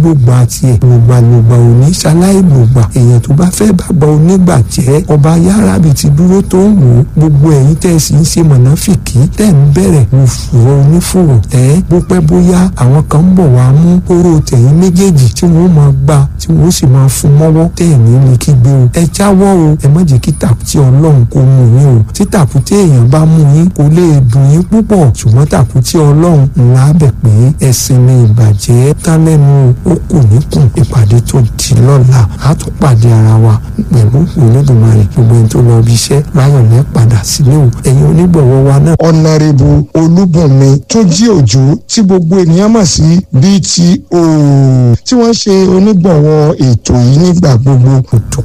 gbogbo tiẹ̀ lògbàlògbà òní ṣaláì lògbà èèyàn tó bá fẹ́ bàbá onígbà jẹ́ ọba yárábì ti dúró tó ń wò ó gbogbo ẹ̀yin tẹ́ ẹ sì ń ṣe mọ̀nàfìkì tẹ́ ń bẹ̀rẹ̀ òfurọ̀ onífòrò ẹ̀ bó pẹ́ bóyá àwọn kan ń bọ̀ wá mú oró tẹ̀yìn méjèèjì tí wọ́n máa gbà tí wọ́n sì máa fún mọ́wọ́ tẹ́ ẹ̀ ní ní kígbe o ẹ jáwọ́ o ẹ má jẹ́ kí tàkùtì ọlọ́run kó mú yín o tí tàkùtì èèyàn bá mú yín kò lè dùn yín púpọ̀ ṣùgbọ́n tàkùtì ọlọ́run ńlá bẹ̀ pé ẹ̀sìn ní ìbàjẹ́ tán lẹ́nu ó kù níkùn ìpàdé tó di lọ́la á tún pàdé ara wa pẹ̀lú olódùmarè gbogbo ẹni tó lọ bí iṣẹ́ láyọ̀ lẹ́ padà sílé o ẹ̀yin onígbọ̀wọ́ wa náà. ọ̀nàrẹ́bù olúbùnmi tó jí òjò tí gbogbo ènìyàn mọ̀ sí bto tí wọ́n ṣe onígbọ̀wọ́ ètò yìí nígbà gbogbo. kò tó